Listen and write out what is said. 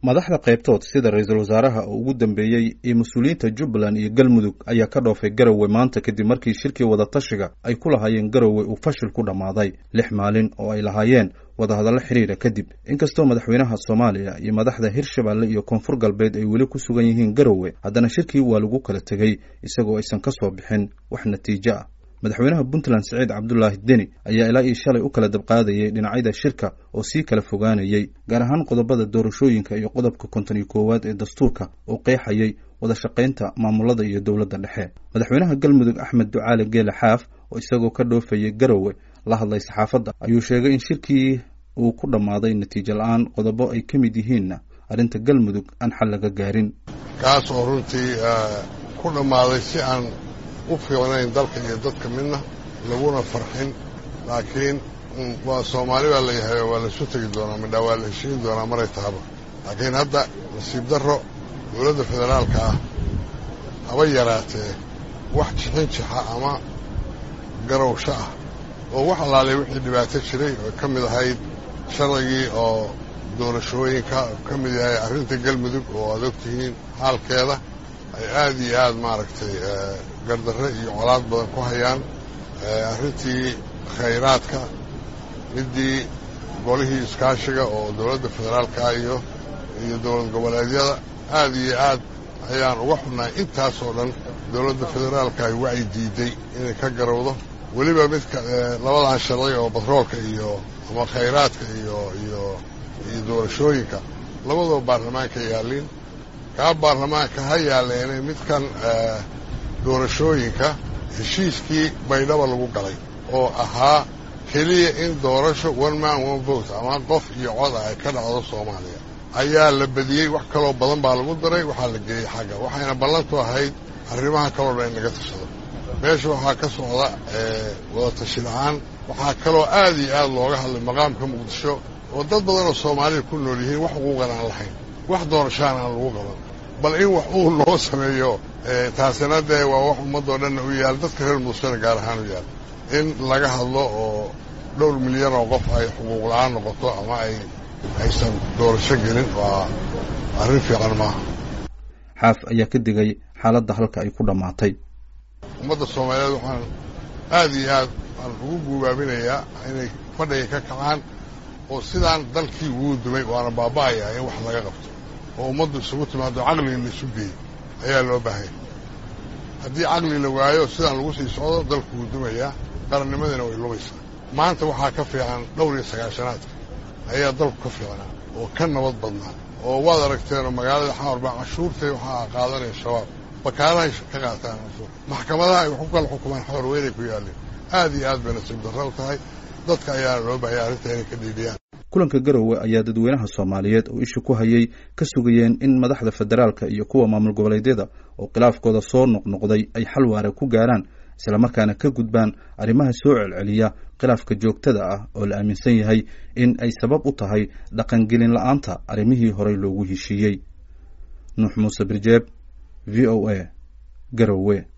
madaxda qaybtood sida ra-iisul wasaaraha oo ugu dambeeyey iyo mas-uuliyiinta jubbaland iyo galmudug ayaa ka dhoofay garowe maanta kadib markii shirkii wadatashiga ay ku lahaayeen garowe uu fashil ku dhammaaday lix maalin oo ay lahaayeen wadahadallo xiriira kadib inkastoo madaxweynaha soomaaliya iyo madaxda hirshabeelle iyo koonfur galbeed ay weli ku sugan yihiin garowe haddana shirkii waa lagu kala tegey isagoo aysan ka soo bixin wax natiijo ah madaxweynaha puntland siciid cabdulaahi deni ayaa ilaa iyo shalay u kala dabqaadayay dhinacyada shirka oo sii kala fogaanayay gaar ahaan qodobada doorashooyinka iyo qodobka konton iyo koowaad ee dastuurka oo qeexayay wada shaqaynta maamulada iyo dowladda dhexe madaxweynaha galmudug axmed ducaale geele xaaf oo isagoo ka dhoofayay garowe la hadlay saxaafadda ayuu sheegay in shirkii uu ku dhammaaday natiijo la-aan qodobo ay ka mid yihiinna arrinta galmudug aan xal laga gaarin kaas oo runtii ku dhammaaday si aan u fiicnayn dalka iyo dadka midna laguna farxin laakiin waa soomaali baa layahay waa laisu tegi doonaa midhaa waa la heshiin doonaa maray tahaba laakiin hadda nasiib darro dowladda federaalka ah haba yaraatee wax jixin jixa ama garowsho ah oo wax allaalay wixii dhibaato jiray oo ka mid ahayd sharcigii oo doorashooyinka ka mid yahay arrinta galmudug oo aad ogtihiin xaalkeeda ay aad iyo aad maaragtay gardarre iyo colaad badan ku hayaan arrintii khayraadka middii golihii iskaashiga oo dowladda federaalka iyo iyo dowlad goboleedyada aad iyo aad ayaan uga xunnahay intaasoo dhan dowladda federaalka ay wacyi diiday inay ka garowdo weliba midka labadan sharci oo batroolka iyo ama khayraadka iyo iyo iyo doorashooyinka labadoo baarlamaanka yaallin kaa baarlamaanka ha yaalleene midkan doorashooyinka heshiiskii baydhaba lagu galay oo ahaa keliya in doorasho one man one vote ama qof iyo cod ah ay ka dhacdo soomaaliya ayaa la bediyey wax kaloo badan baa lagu daray waxaa la geeyey xagga waxayna ballantu ahayd arrimaha kaloo dhan in laga tashado meesha waxaa ka socda wada tashi la-aan waxaa kaloo aad iyo aad looga hadlay maqaamka muqdisho oo dad badan oo soomaalida ku nool yihiin wax xuquuqan aan lahayn wax doorashaan aan lagu qaban bal in wax uu loo sameeyo taasina dee waa wax ummaddoo dhanna u yaal dadka reer muqdishona gaar ahaan u yaal in laga hadlo oo dhowr milyan oo qof ay xuquuq la-aan noqoto ama ay aysan doorasho gelin waa arrin fiican maaha xaaf ayaa ka digay xaaladda halka ay ku dhammaatay ummadda soomaaliyeed waxaan aad iyo aad aan ugu guubaabinayaa inay fadhiga ka kacaan oo sidaan dalkii wuu dumay waana baaba'ayaa in wax laga qabto oo ummaddu isugu timaado caqliga la isu geeyo ayaa loo baahanya haddii caqli la waayo sidaan lagu sii socdo dalku wuu dumayaa qarannimadiina way lumaysaa maanta waxaa ka fiican dhowr iyo sagaashanaadka ayaa dalku ka fiicnaa oo ka nabad badnaa oo waad aragteenoo magaalada xamar baa cashuurtay waxaa qaadanaya shabaab bakaalahay ka qaataan cashuur maxkamadaha ay wax ku kala xukumaan xamar weynay ku yaalleen aad iyo aad bay nasiib darro u tahay dadka ayaana loo bahaya arrinta inay ka dhiidhiyaan kulanka garowe ayaa dadweynaha soomaaliyeed oo isha ku hayay ka sugayeen in madaxda federaalka iyo kuwa maamul goboleedyada oo khilaafkooda soo noqnoqday ay xal waara ku gaaraan islamarkaana ka gudbaan arrimaha soo celceliya khilaafka joogtada ah oo la aaminsan yahay in ay sabab u tahay dhaqangelin la-aanta arrimihii horey loogu heshiiyey nuux muuse birjeeb v o a garowe